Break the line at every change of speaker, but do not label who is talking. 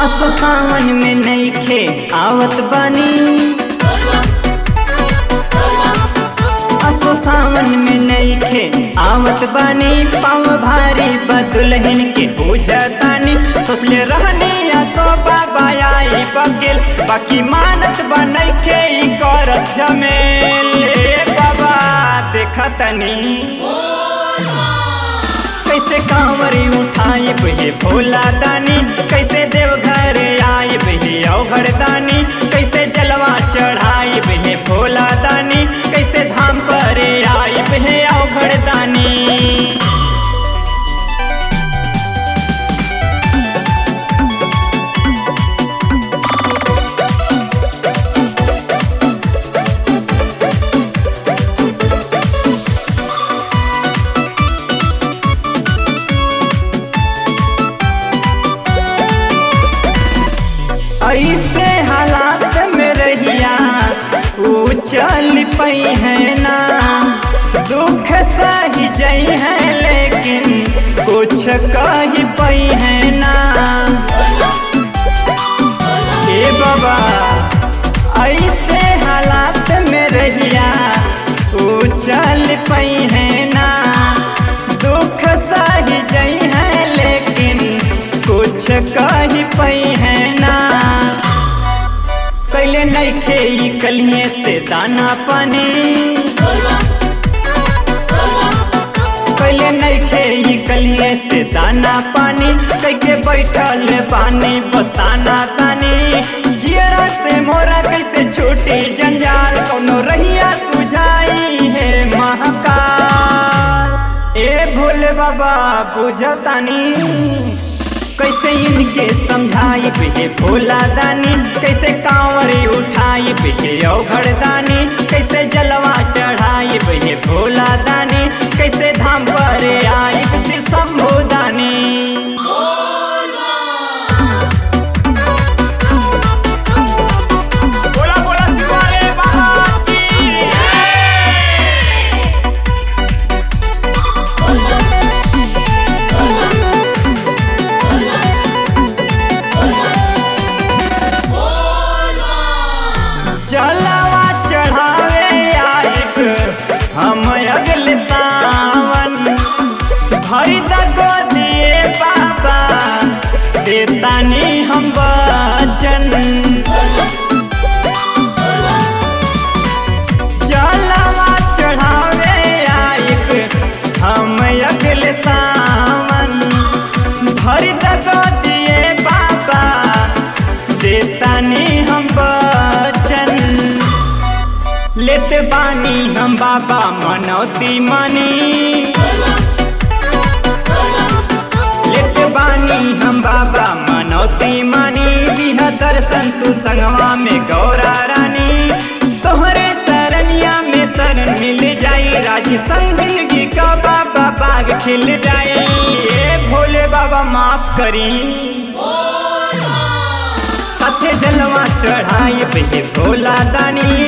असो सावन में नईखे आवत बानी असो सावन में नईखे आवत बानी पाँव भारी बदुलहिन के पूछतानी सोचले रहनी असो बाबा आई बकेल बाकी मानत बनैखे ई करत जमेल ए बाबा देखतनी कैसे कांवरी उठाई बहे भोला दानी कैसे देवघर आई बहे अवघर दानी कैसे जलवा चढ़ाई बहे भोला दानी कैसे धाम पर आई बहे अवघर दानी ऐसे हालात में रहिया ऊ चल पई है ना दुख सही जई है लेकिन कुछ कही पई है ना ए बाबा ऐसे हालात में रहिया ऊ चल पई है ना दुख सही जई है लेकिन कुछ कही पई है ना कैले नईखे ई कलिए से दाना पानी कैले नईखे ई कलिए से दाना पानी कैके बैठल पानी बस्ताना तानी जियरा से मोरा कैसे छूटी जंजाल कोनो रहिया सुझाई है महाकाल ए भोले बाबा बुझतानी कैसे इनके समझाई हे भोला दानी कैसे कांवरी उठाई हे अवघड़ दानी कैसे जलवा चढ़ाई हे भोला दानी कैसे धाम पर आई श्री शंभु दानी बोला बोला शिवाले बाबा की जलवा चढ़ावे आइब हम अगले सावन भरी दगो दिए बाबा देतानी हम वचन जलवा चढ़ावे आइब हम अगले सावन भरी दगो दिए बाबा देतानी हम वचन लेते बानी हम बाबा मनौती मानी लेते बानी हम बाबा मनौती मानी बिह दर्शन तू संगवा में गौरा रानी तोहरे शरणिया में शरण मिल जाई राज संग जिंदगी का बाबा बाग खिल जाई ए भोले बाबा माफ करी साथे जलवा चढ़ाई पे भोला दानी